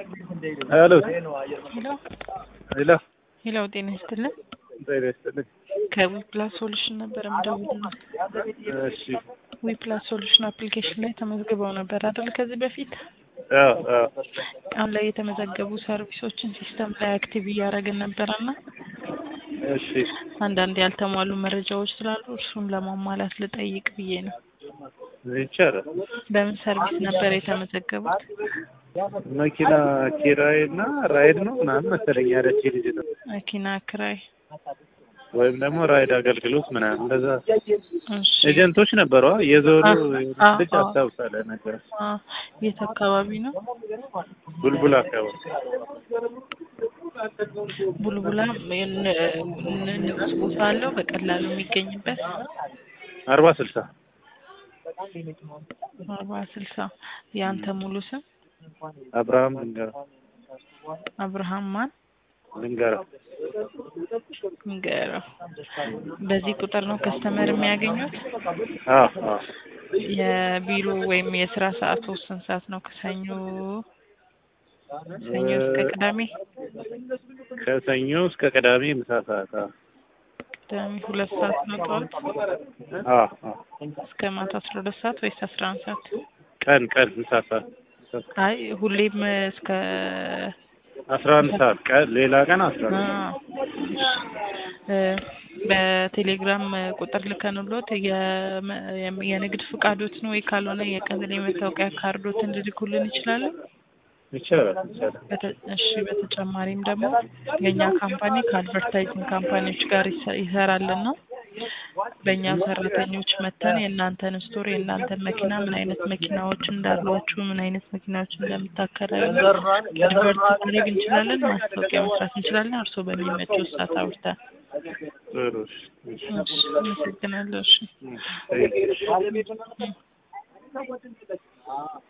ሄሎ ሄሎ ሄሎ ሄሎ፣ ጤና ይስጥልን። ጤና ይስጥልኝ። ከዊፕላስ ሶሉሽን ነበር የምደውልልዎት። እሺ ዊፕላስ ሶሉሽን አፕሊኬሽን ላይ ተመዝግበው ነበር አይደል? ከዚህ በፊት አዎ አዎ አሁን ላይ የተመዘገቡ ሰርቪሶችን ሲስተም ላይ አክቲቭ እያደረግን ነበረና እሺ አንዳንድ ያልተሟሉ መረጃዎች ስላሉ እርሱን ለማሟላት ልጠይቅ ብዬ ነው። ይቻላል። በምን ሰርቪስ ነበር የተመዘገቡት? መኪና ኪራይ እና ራይድ ነው ምናምን መሰለኝ ያለች ልጅ ነው መኪና ክራይ። ወይም ደግሞ ራይድ አገልግሎት ምናምን እንደዛ እሺ ኤጀንቶች ነበሩ። የዞኑ አ- ልጅ አ- አስታውሳለህ ነገር አ፣ የት አካባቢ ነው? ቡልቡል አካባቢ ቡልቡላ ን- ን- ንዑስ ቦታ አለው በቀላሉ የሚገኝበት አርባ ስልሳ አርባ ስልሳ የአንተ ሙሉ ስም አብርሃም ልንገራ አብርሃም ማን ልንገራ ንገረው። በዚህ ቁጥር ነው ከስተመር የሚያገኙት። አዎ አዎ የቢሮ ወይም የስራ ሰዓቱ ስንት ሰዓት ነው? ከሰኞ ሰኞ እስከ ቅዳሜ ከሰኞ እስከ ቅዳሜ ምሳ ሰዓት አዎ ቅዳሜ ሁለት ሰዓት ነው ጠዋት አዎ አዎ እስከ ማታ አስራ ሁለት ሰዓት ወይስ አስራ አንድ ሰዓት? ቀን ቀን ምሳ ሰዓት አይ ሁሌም እስከ አስራ አንድ ሰዓት ቀን ሌላ ቀን አስራ አንድ ሰዓት አ፣ እ፣ በቴሌግራም ቁጥር ልከንሎት የመ- የም- የንግድ ፍቃዶትን ወይ ካልሆነ የቀበሌ መታወቂያ ካርዶትን ልልኩልን ይችላሉ። ይቻላል ይቻላል በተ- እሺ በተጨማሪም ደግሞ የእኛ ካምፓኒ ከአድቨርታይዚንግ ካምፓኒዎች ጋር ይሰ- ይሰራልን ነው። በእኛ ሰራተኞች መተን የእናንተን ስቶር የእናንተን መኪና ምን አይነት መኪናዎች እንዳሏችሁ ምን አይነት መኪናዎች እንደምታከራዩ አድቨርት ማድረግ እንችላለን፣ ማስታወቂያ መስራት እንችላለን። እርስዎ በሚመቸው ሰዓት አውርተን። ጥሩ እሺ እሺ እሺ አመሰግናለሁ። እሺ እሺ